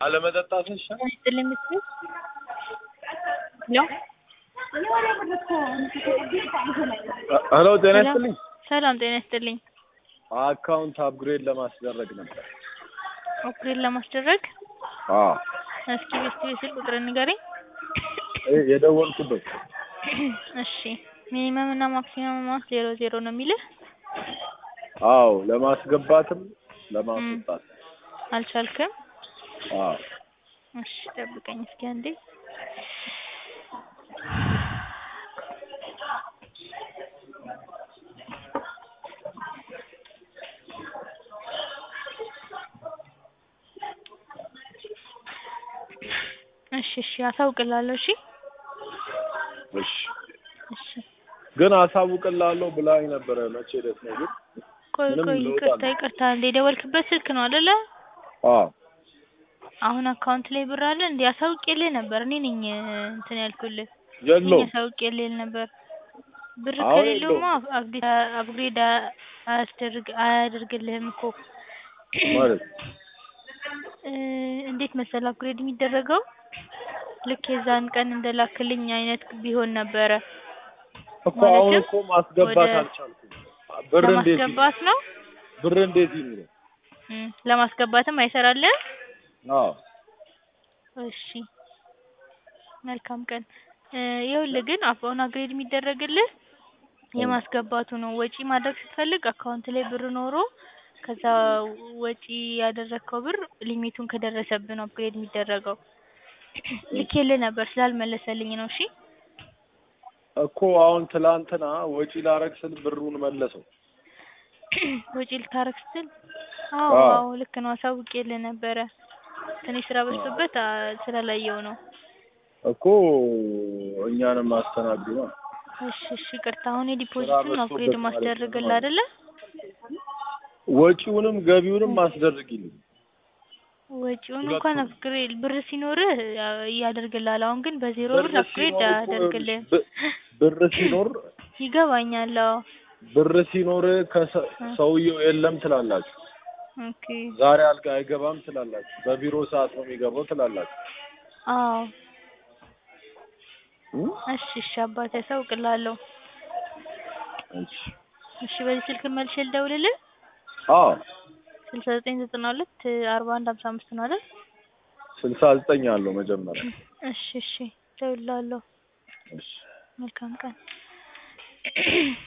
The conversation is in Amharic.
አለመጠጣት ይሻላል። ይስጥልኝ ምስል ሄሎ ሄሎ ጤና ሰላም ይስጥልኝ። ሰላም ጤና ይስጥልኝ። አካውንት አፕግሬድ ለማስደረግ ነበር። ኦፕሬት ለማስደረግ አዎ እስኪ ቤስት ቤስል ቁጥር ንገረኝ። ይሄ የደወልኩበት እሺ ሚኒመም እና ማክሲመም አማውንት ዜሮ ዜሮ ነው የሚልህ። አዎ ለማስገባትም ለማስወጣት አልቻልክም? አዎ እሺ ጠብቀኝ እስኪ አንዴ። እሺ እሺ አሳውቅላለሁ። እሺ እሺ እሺ ግን አሳውቅላለሁ ብላኝ ነበረ። መቼ ዕለት ነው ግን? ቆይ ምንም ቆይ ለውጥ ይቅርታ አለ? ይቅርታ እንዴ የደወልክበት ስልክ ነው አይደለ? አዎ አሁን አካውንት ላይ ብር አለ እንዴ? አሳውቄልህ ነበር። እኔ ነኝ እንትን ያልኩልህ። እኔ የለውም አሳውቄልህ ነበር። ብር አሁን ከሌለውማ የለውም አፕዴት አፕግሬድ አያስደርግ አያደርግልህም እኮ ማለት እ እንዴት መሰለህ አፕግሬድ የሚደረገው ልክ የዛን ቀን እንደላክልኝ አይነት ቢሆን ነበረ። እኮ አሁን ማለትም እኮ ማስገባት ወደ አልቻልኩም። ብር እንዴት ይኑር? ለማስገባት ነው። ብር እንዴት ይኑር? እም ለማስገባትም አይሰራልህም? አዎ እሺ መልካም ቀን። እ ይኸውልህ ግን አሁን አፕግሬድ የሚደረግልህ የማስገባቱ ነው። ወጪ ማድረግ ስትፈልግ አካውንት ላይ ብር ኖሮ ከዛ ወጪ ያደረግከው ብር ሊሚቱን ከደረሰብህ ነው አፕግሬድ የሚደረገው። ልኬልህ ነበር ስላልመለሰልኝ ነው። እሺ እኮ አሁን ትላንትና ወጪ ላረግ ስል ብሩን መለሰው። ወጪ ልታረግ ስትል አዎ አዎ አዎ ልክ ነው አሳውቄልህ ነበረ። ትንሽ ስራ በዝቶበት አ ስላላየው ነው። እኮ እኛንም አስተናግዱ ነው። እሺ እሺ ይቅርታ። አሁን ስራ የዲፖዚቱን ነው አፕግሬድ በዝቶበት ማለት ነው ማስደረግልህ ማለት አይደለ? ወጪውንም ገቢውንም አስደርጊልኝ። ወጪውን እንኳን ሁለቱንም አፕግሬድ ብር ሲኖርህ ያ- ያደርግልሃል። አሁን ግን በዜሮ ብር ብር አፕግሬድ ሲኖር እኮ አያደርግልህም። ብ- ብር ሲኖር ይገባኛል። አዎ ብር ሲኖር ከሰ- እ ሰውየው የለም ትላላችሁ። ኦኬ ዛሬ አልጋ አይገባም ትላላችሁ። በቢሮ ሰዓት ነው የሚገባው ትላላችሁ። አዎ እ? እሺ እሺ አባቴ አሳውቅልሃለሁ። እሺ እሺ በዚህ ስልክ መልሼ ልደውልልህ? አዎ ስልሳ ዘጠኝ ዘጠና ሁለት አርባ አንድ ሀምሳ አምስት ነው አይደል? ስልሳ ዘጠኝ አለው መጀመሪያ። እሺ እሺ እደውልልሃለሁ። እሺ መልካም ቀን